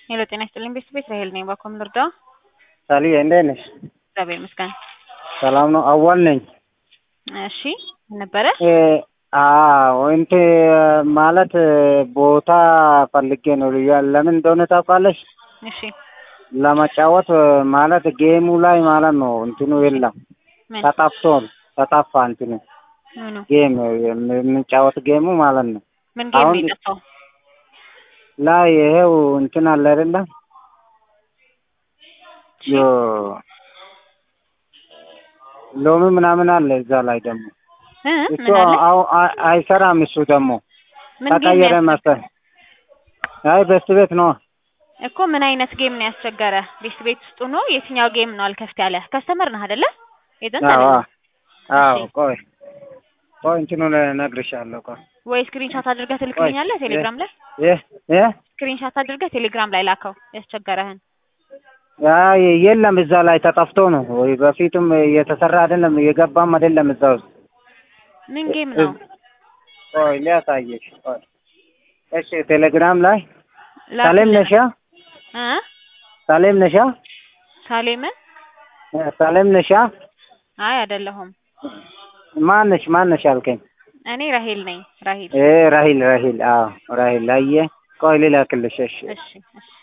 ሄሎ ጤና ይስጥልኝ ቤተሰቤት ራሄል ነኝ። ባኮም ልርዳ? ሳልዬ እንዴት ነሽ? እግዚአብሔር ይመስገን። ሰላም ነው። አዋል ነኝ። እሺ ነበረ እ አዎ እንት ማለት ቦታ ፈልጌ ነው። ልያ- ለምን እንደሆነ ታውቃለሽ? እሺ ለመጫወት ማለት ጌሙ ላይ ማለት ነው እንትኑ የለም ምን ተጠፍቶ ተጠፋ እንትኑ ምኑ ጌም የምንጫወት ጌሙ ማለት ነው ምን ጌም ነው አሁን- የጠፋው? ላይ ይሄው እንትን አለ አይደለ ዮ ሎሚ ምናምን አለ እዛ ላይ ደግሞ እ እሱ ምን አለ? አው- አይ- አይሰራም እሱ ደግሞ ምን ጌም ተቀየረ ነው ያስ- መሰል አይ በስት ቤት ነው እኮ ምን አይነት ጌም ነው ያስቸገረ? ቤት ቤት ውስጥ ሆኖ የትኛው ጌም ነው አልከፍት ያለ? ከስተመር ነህ አይደለ? ኤጀንት አዎ አይደለም አዎ እሺ። ቆይ ቆይ እንትኑን እነግርሻለሁ ቆይ ወይ ስክሪንሻት አድርገህ ትልክልኛለህ ቴሌግራም ላይ? ይህ ይህ ስክሪንሻት አድርገህ ቴሌግራም ላይ ላከው ያስቸገረህን። አይ የለም እዛ ላይ ተጠፍቶ ነው ወይ በፊቱም እየተሰራ አይደለም እየገባም አይደለም እዛ ውስጥ ምን ጌም ነው? ቆይ ሊያሳየሽ ቆይ እሺ ቴሌግራም ላይ ላክልኝ። ሳሌም ነሻ እ ሳሌም ነሻ ሳሌምን? ሳሌም ነሻ አይ አይደለሁም። ማነሽ ማነሽ አልከኝ እኔ ራሄል ነኝ። ራሄል እ ራሂል ራሂል አዎ ራሂል አየ ቆይ ልላክልሽ እሺ እሺ እሺ